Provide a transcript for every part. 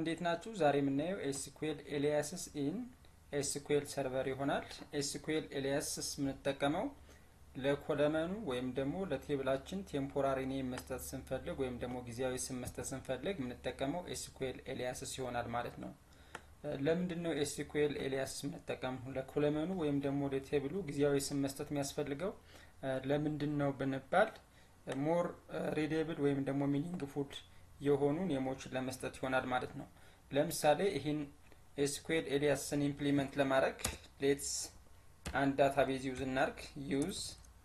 እንዴት ናችሁ? ዛሬ የምናየው ኤስኩኤል ኤሊያስስ ኢን ኤስኩኤል ሰርቨር ይሆናል። ኤስኩኤል ኤሊያስስ የምንጠቀመው ለኮለመኑ ወይም ደግሞ ለቴብላችን ቴምፖራሪ ኔም መስጠት ስንፈልግ ወይም ደግሞ ጊዜያዊ ስም መስጠት ስንፈልግ የምንጠቀመው ኤስኩኤል ኤሊያስስ ይሆናል ማለት ነው። ለምንድን ነው ኤስኩኤል ኤሊያስስ የምንጠቀመው? ለኮለመኑ ወይም ደግሞ ለቴብሉ ጊዜያዊ ስም መስጠት የሚያስፈልገው ለምንድን ነው ብንባል ሞር ሪዴብል ወይም ደግሞ ሚኒንግፉል የሆኑ ኔሞችን ለመስጠት ይሆናል ማለት ነው። ለምሳሌ ይህን ኤስኩኤል ኤሊያስን ኢምፕሊመንት ለማድረግ ሌትስ አንድ ዳታቤዝ ዩዝ እናርግ። ዩዝ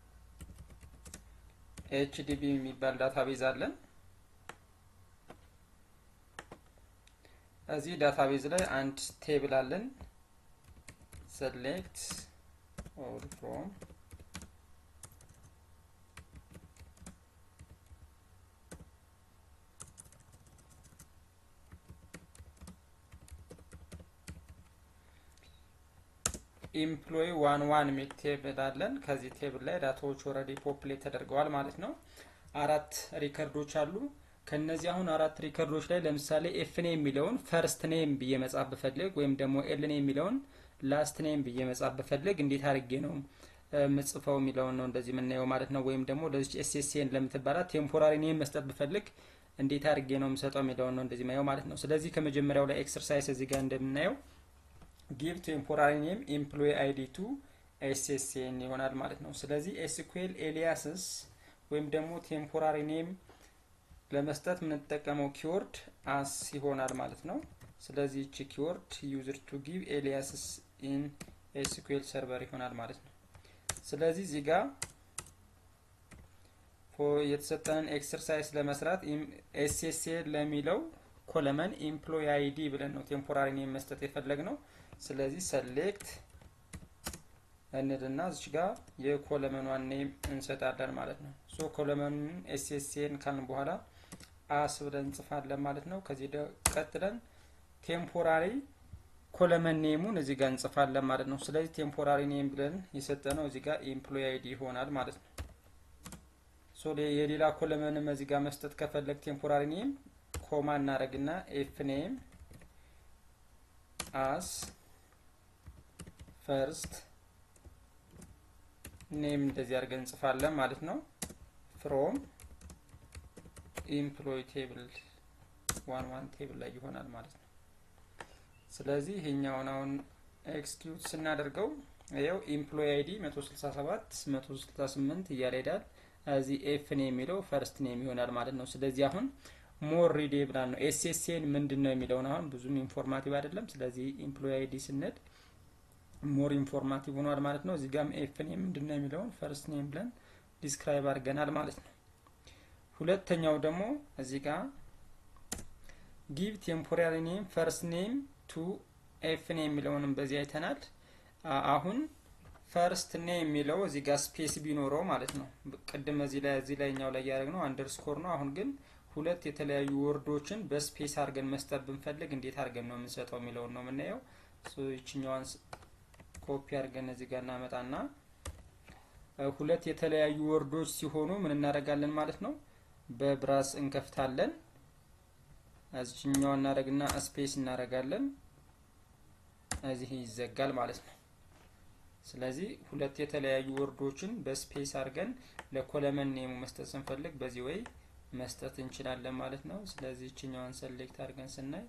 ኤችዲቢ የሚባል ዳታቤዝ አለን። እዚህ ዳታቤዝ ላይ አንድ ቴብል አለን። ሰሌክት ኦል ፍሮም ኢምፕሎይ ዋን ዋን የሚል ቴብል አለን። ከዚህ ቴብል ላይ ዳታዎች ኦልሬዲ ፖፕሌት ተደርገዋል ማለት ነው። አራት ሪከርዶች አሉ። ከነዚህ አሁን አራት ሪከርዶች ላይ ለምሳሌ ኤፍ ኔም የሚለውን ፈርስት ኔም ብዬ መጻፍ ብፈልግ ወይም ደግሞ ኤል ኔም የሚለውን ላስት ኔም ብዬ መጻፍ ብፈልግ እንዴት አድርጌ ነው ምጽፈው የሚለውን ነው እንደዚህ የምናየው ማለት ነው። ወይም ደግሞ ለዚች ኤስኤስኤን ለምትባላት ቴምፖራሪ ኔም መስጠት ብፈልግ እንዴት አድርጌ ነው የምሰጠው የሚለውን ነው እንደዚህ ማየው ማለት ነው። ስለዚህ ከመጀመሪያው ላይ ኤክሰርሳይዝ እዚህ ጋር እንደምናየው ጊቭ ቴምፖራሪ ኔም ኤምፕሎይ አይዲ ቱ ኤስኤስኤን ይሆናል ማለት ነው። ስለዚህ ኤስኩኤል ኤሊያስስ ወይም ደግሞ ቴምፖራሪ ኔም ለመስጠት የምንጠቀመው ኪወርድ አስ ይሆናል ማለት ነው። ስለዚህ እቺ ኪወርድ ዩዝር ቱ ጊቭ ኤሊያስስ ኢን ኤስኩኤል ሰርቨር ይሆናል ማለት ነው። ስለዚህ እዚህ ጋር የተሰጠንን ኤክሰርሳይዝ ለመስራት ኤስኤስኤን ለሚለው ኮለመን ኤምፕሎይ አይዲ ብለን ነው ቴምፖራሪ ኔም መስጠት የፈለግ ነው። ስለዚህ ሰሌክት እንልና እዚች ጋር የኮለመኗን ኔም እንሰጣለን ማለት ነው። ሶ ኮለመኑን ኤስኤስኤን ካልን በኋላ አስ ብለን እንጽፋለን ማለት ነው። ከዚህ ቀጥለን ቴምፖራሪ ኮለመን ኔሙን እዚህ ጋር እንጽፋለን ማለት ነው። ስለዚህ ቴምፖራሪ ኔም ብለን የሰጠነው እዚህ ጋር ኤምፕሎይ አይዲ ይሆናል ማለት ነው። ሶ የሌላ ኮለመንም እዚህ ጋር መስጠት ከፈለግ ቴምፖራሪ ኔም ኮማ እናደርግና ኤፍ ኔም አስ ፈርስት ኔም እንደዚህ አድርገን እንጽፋለን ማለት ነው። ፍሮም ኢምፕሎይ ቴብል ዋን ዋን ቴብል ላይ ይሆናል ማለት ነው። ስለዚህ ይሄኛውን አሁን ኤክስኪዩት ስናደርገው ይኸው ኢምፕሎይ አይዲ 167 168 እያለ ሄዳል። እዚህ ኤፍ ኔም የሚለው ፈርስት ኔም ይሆናል ማለት ነው። ስለዚህ አሁን ሞር ሪዴብል ነው። ኤስኤስኤን ምንድን ነው የሚለውን አሁን ብዙም ኢንፎርማቲቭ አይደለም። ስለዚህ ኢምፕሎይ አይዲ ስንል ሞር ኢንፎርማቲቭ ሆኗል ማለት ነው። እዚህ ጋም ኤፍ ኔም ምንድን ነው የሚለውን ፈርስት ኔም ብለን ዲስክራይብ አድርገናል ማለት ነው። ሁለተኛው ደግሞ እዚህ ጋር ጊቭ ቴምፖራሪ ኔም ፈርስት ኔም ቱ ኤፍ ኔም የሚለውንም በዚህ አይተናል። አሁን ፈርስት ኔም የሚለው እዚህ ጋር ስፔስ ቢኖረው ማለት ነው። ቅድም እዚህ ላይ እዚህ ላይኛው ላይ ያደረግነው አንደርስኮር ነው። አሁን ግን ሁለት የተለያዩ ወርዶችን በስፔስ አድርገን መስጠት ብንፈልግ እንዴት አድርገን ነው የምንሰጠው የሚለውን ነው የምናየው። ይችኛዋን ኮፒ አድርገን እዚህ ጋር እናመጣና ሁለት የተለያዩ ወርዶች ሲሆኑ ምን እናደርጋለን ማለት ነው። በብራስ እንከፍታለን። እዚችኛዋ እናደርግና ስፔስ እናደርጋለን። እዚህ ይዘጋል ማለት ነው። ስለዚህ ሁለት የተለያዩ ወርዶችን በስፔስ አድርገን ለኮለመን ኔሙ መስጠት ስንፈልግ በዚህ ወይ መስጠት እንችላለን ማለት ነው። ስለዚህ ይችኛዋን ሰሌክት አድርገን ስናይ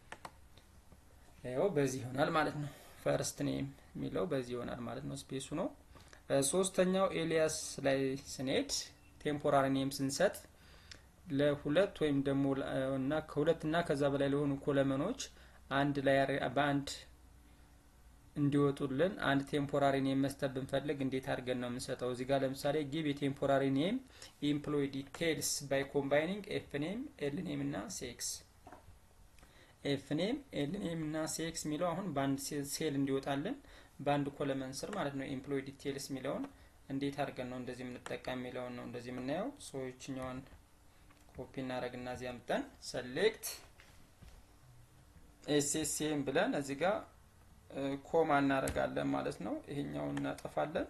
ያው በዚህ ይሆናል ማለት ነው። ፈርስት ኔም የሚለው በዚህ ይሆናል ማለት ነው። ስፔሱ ነው። ሶስተኛው ኤሊያስ ላይ ስንሄድ ቴምፖራሪ ኔም ስንሰጥ ለሁለት ወይም ደግሞ እና ከሁለት እና ከዛ በላይ ለሆኑ ኮለመኖች አንድ ላይ በአንድ እንዲወጡልን አንድ ቴምፖራሪ ኔም መስጠት ብንፈልግ እንዴት አድርገን ነው የምንሰጠው? እዚህ ጋር ለምሳሌ ጊቭ የቴምፖራሪ ኔም ኢምፕሎይ ዲቴልስ ባይ ኮምባይኒንግ ኤፍ ኔም ኤል ኔም እና ሴክስ ኤፍ ኔም ኤል ኔም እና ሴክስ የሚለው አሁን በአንድ ሴል እንዲወጣልን በአንድ ኮለመን ስር ማለት ነው። ኤምፕሎይ ዲቴልስ የሚለውን እንዴት አድርገን ነው እንደዚህ የምንጠቀም የሚለውን ነው እንደዚህ የምናየው። ሰዎችኛውን ኮፒ እናደርግና እዚህ አምጠን ሰሌክት ኤስኤስኤም ብለን እዚህ ጋር ኮማ እናደርጋለን ማለት ነው። ይሄኛውን እናጠፋለን።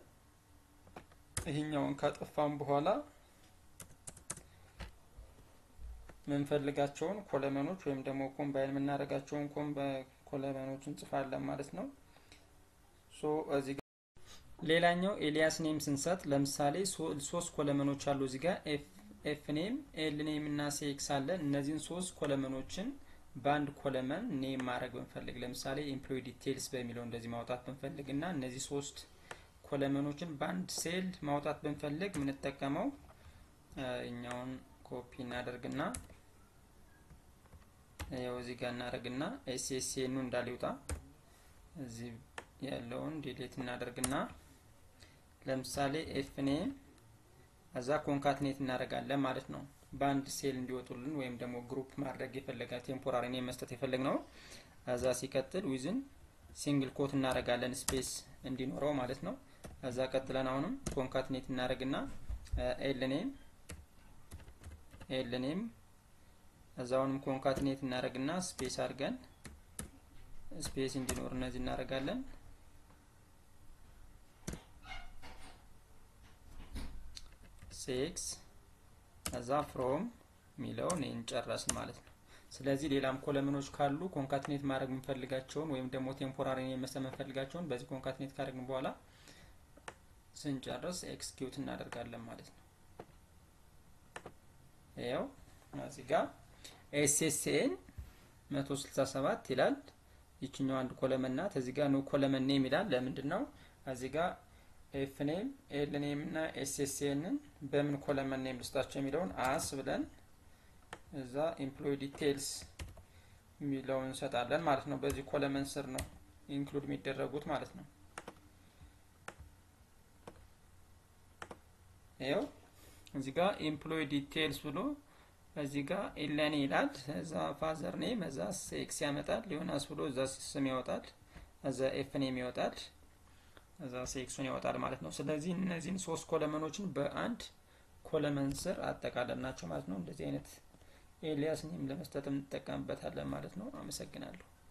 ይሄኛውን ካጠፋን በኋላ የምንፈልጋቸውን ኮለመኖች ወይም ደግሞ ኮምባይን የምናደርጋቸውን ኮለመኖች እንጽፋለን ማለት ነው። ሶ እዚህ ሌላኛው ኤሊያስ ኔም ስንሰጥ ለምሳሌ ሶስት ኮለመኖች አሉ እዚህ ጋር ኤፍ ኔም፣ ኤል ኔም እና ሴክስ አለን። እነዚህን ሶስት ኮለመኖችን በአንድ ኮለመን ኔም ማድረግ ብንፈልግ ለምሳሌ ኤምፕሎይ ዲቴይልስ በሚለው እንደዚህ ማውጣት ብንፈልግ እና እነዚህ ሶስት ኮለመኖችን በአንድ ሴል ማውጣት ብንፈልግ የምንጠቀመው እኛውን ኮፒ እናደርግና ያው እዚህ ጋር እናደርግና ኤስኤስኤኑ እንዳለ ይውጣ። እዚህ ያለውን ዲሌት እናደርግና ለምሳሌ ኤፍ ኔም እዛ ኮንካትኔት እናደርጋለን ማለት ነው። በአንድ ሴል እንዲወጡልን ወይም ደግሞ ግሩፕ ማድረግ የፈለገ ቴምፖራሪ ኔም መስጠት የፈለግ ነው። እዛ ሲቀጥል ዊዝን ሲንግል ኮት እናደርጋለን ስፔስ እንዲኖረው ማለት ነው። እዛ ቀጥለን አሁንም ኮንካትኔት እናደርግና ኤል ኔም ኤል ኔም እዛውንም ኮንካትኔት እናደርግና ስፔስ አድርገን ስፔስ እንዲኖር እነዚህ እናደርጋለን። ሴክስ እዛ ፍሮም የሚለውን ይህን ጨረስን ማለት ነው። ስለዚህ ሌላም ኮለምኖች ካሉ ኮንካትኔት ማድረግ የምንፈልጋቸውን ወይም ደግሞ ቴምፖራሪ መስጠት የምንፈልጋቸውን በዚህ ኮንካትኔት ካደረግን በኋላ ስንጨርስ ኤክስኪዩት እናደርጋለን ማለት ነው። ይኸው እዚህ ጋር ኤስኤስኤን 167 ይላል። ይችኛው አንድ ኮለመን ናት። እዚህ ጋር ኖ ኮለመን ኔም ይላል። ለምንድን ነው እዚህ ጋር ኤፍ ኔም ኤል ኔም እና ኤስኤስኤንን በምን ኮለመን ኔም ልስጣቸው የሚለውን አስ ብለን እዛ ኤምፕሎይ ዲቴይልስ የሚለውን እንሰጣለን ማለት ነው። በዚህ ኮለመን ስር ነው ኢንክሉድ የሚደረጉት ማለት ነው። ይኸው እዚህ ጋር ኤምፕሎይ ዲቴይልስ ብሎ እዚህ ጋር ኤለኔ ይላል። እዛ ፋዘር ኔም እዛ ሴክስ ያመጣል። ዮናስ ብሎ እዛ ስም ያወጣል። እዛ ኤፍ ኔም ይወጣል። እዛ ሴክሱን ያወጣል ማለት ነው። ስለዚህ እነዚህን ሶስት ኮለመኖችን በአንድ ኮለመን ስር አጠቃለን ናቸው ማለት ነው። እንደዚህ አይነት ኤሊያስ ኔም ለመስጠት እንጠቀምበታለን ማለት ነው። አመሰግናለሁ።